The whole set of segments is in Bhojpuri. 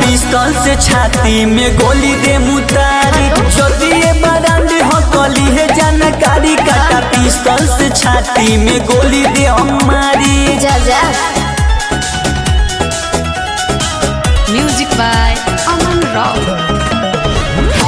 पिस्तौल से छाती में गोली दे मुतारी जदि ये बरांड हो कली है जानकारी काटा पिस्तौल से छाती में गोली दे हमारी जा जा Music by Aman Rao.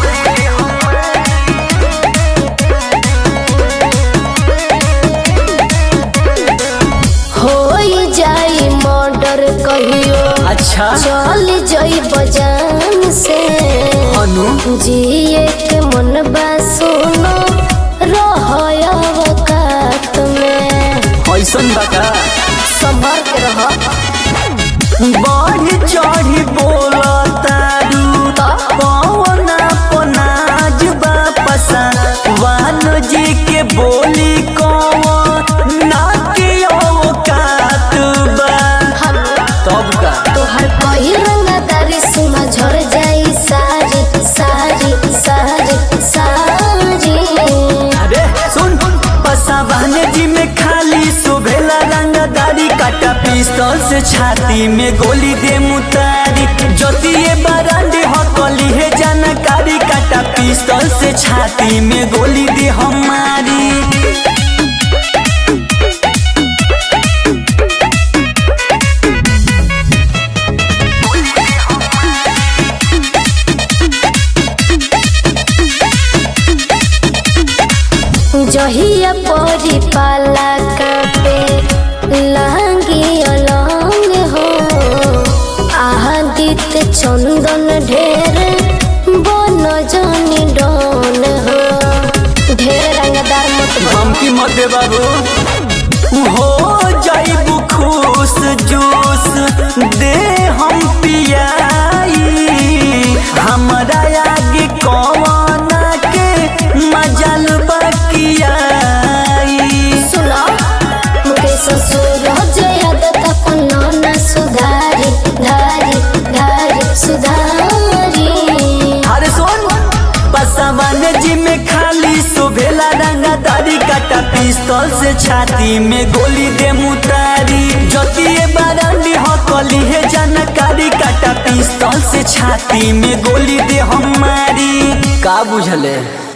हो जाई मर्डर कहियो अच्छा चल जाई बजान से अनु जिए के मन बा सुनो रह अवकात में ऐसन बका संभर के रह बढ़ चढ़ी बोला तारू कौन अपनाज बापसा वानो जी के बोली कौन ना के औकात बा तब का तोहर कही रंगदारी सुना झर जाई सारी सारी सारी सारी अरे सुन पसावान जी में खाली सुभेला रंगदारी काटा पिस्तौल से छाती में गोली दे मुतारी जोतिए बरांडे हकली है जानकारी काटा पिस्तौल से छाती में गोली दे हमारी जहिया परी पाला कापे लांगी अलंग हो आदित चंदन ढेर बन जनी डन हो ढेर रंगदार मत बन धमकी मत दे बाबू हो जाइबू खुश जूस दे हम पियाई हमरा आगे कौन के मजल बकियाई सुनो मुके ससुर जयदत अपन न सुधारी धारी धारी सुधारी अरे सुन पसवन जी में खाली सुभेला रंगदारी काटा पिस्तौल से छाती में गोली दे मुतारी जोतिए बरांडी हकली है जानकारी काटा पिस्तौल से छाती में गोली दे हमारी का बुझले